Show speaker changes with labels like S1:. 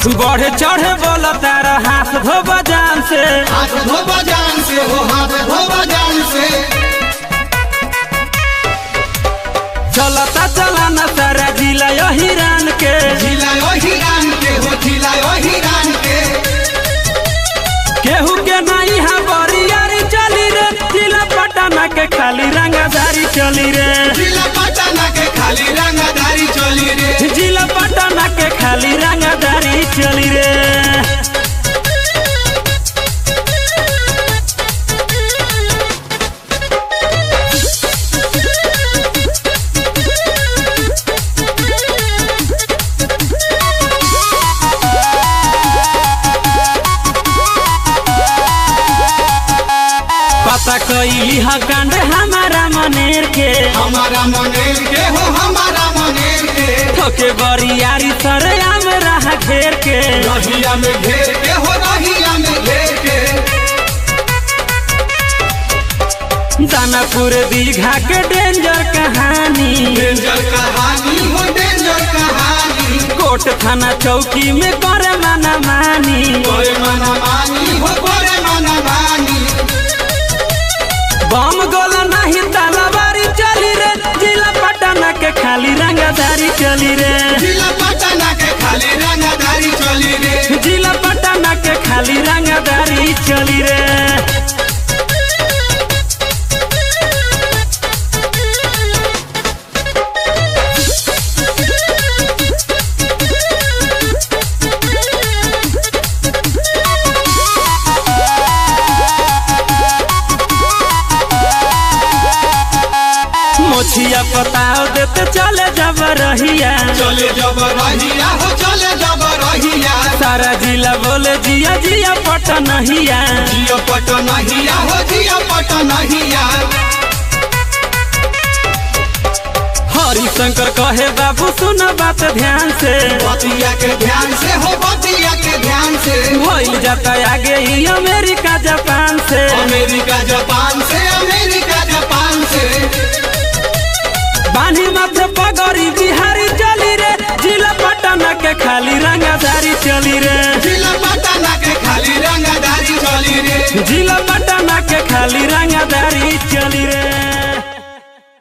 S1: बढ़े चढ़े बोला तारा हाथ धोबा जान से
S2: हाथ धोबा जान से हो हाथ धोबा जान से
S1: चलता चलाना सारा जिला यो हिरान के
S2: झिलायो हिरान के हो झिलायो हिरान के
S1: केहू के नहीं हा बरियारी चली रे जिला पटना के खाली रंगाधारी चली रे
S2: जिला पटना के खाली रंगदारी चली रे
S1: जिला पटना के खाली रंगाधारी चली रे पता कैली हा कांड हमारा मनेर के
S2: हमारा मनेर के हो हमारा मनेर के
S1: ठोके बरियारी सरे आम रहा घेर के
S2: रहिया में घेर के हो रहिया में घेर के
S1: दानापुर दीघा के डेंजर कहानी
S2: डेंजर कहानी हो डेंजर कहानी
S1: कोट थाना चौकी में करे माना मानी
S2: बड़े मना मानी हो बड़े मना मानी
S1: बम गोला नहीं तलवारी चली रे जिला पटना के खाली रंगदारी चली रे
S2: जिला पटना के खाली रंगदारी चली रे
S1: जिला पटना के खाली रंगदारी चली रे मोछिया पताओ देते चले जब रहिया
S2: चले जब रहिया हो चले जब रहिया
S1: सारा जिला बोले जिया जिया पटनहिया
S2: जिया पटनहिया हो जिया पटनहिया
S1: हरिशंकर कहे बाबू सुन बात ध्यान से
S2: बतिया के ध्यान से हो बतिया के ध्यान से
S1: भइल जाता आगे ही अमेरिका जापान से
S2: अमेरिका जापान से अमेरिका जापान से
S1: बानी माथे पगड़ी बिहारी चली रे जिला पटना के खाली रंगाधारी चली रे
S2: जिला पटना के खाली रंगदारी चली रे
S1: जिला पटना के खाली रंगाधारी चली रे